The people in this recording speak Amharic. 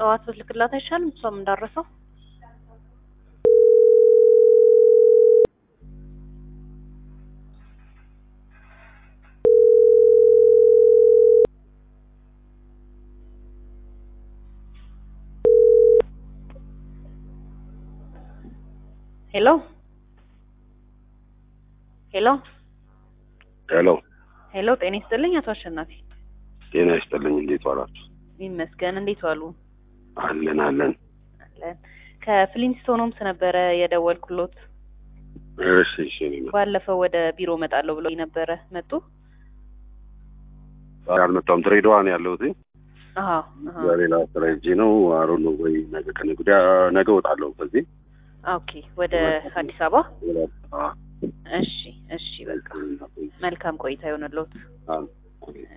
ጠዋት ብትልክላት አይሻልም? እሷም እንዳረሰው ሄሎ ሄሎ ሄሎ ሄሎ፣ ጤና ይስጥልኝ አቶ አሸናፊ። ጤና ይስጥልኝ። እንዴት ዋላችሁ? ይመስገን። እንዴት ዋሉ? አለን አለን። አለን። ከፍሊንስቶን ሆምስ ነበረ የደወልኩሎት። እሺ እሺ። እኔ ነው ባለፈው ወደ ቢሮ እመጣለሁ ብሎ ነበረ። መጡ? ዛሬ አልመጣሁም። ድሬዳዋ ነው ያለሁት። አዎ አዎ። በሌላ ስራ ሄጄ ነው። አሮ ነው ወይ ነገ ከነገ ወዲያ ነገ እወጣለሁ። በዚህ ኦኬ። ወደ አዲስ አበባ። አ እሺ እሺ። በቃ መልካም ቆይታ ይሆንልዎት። አ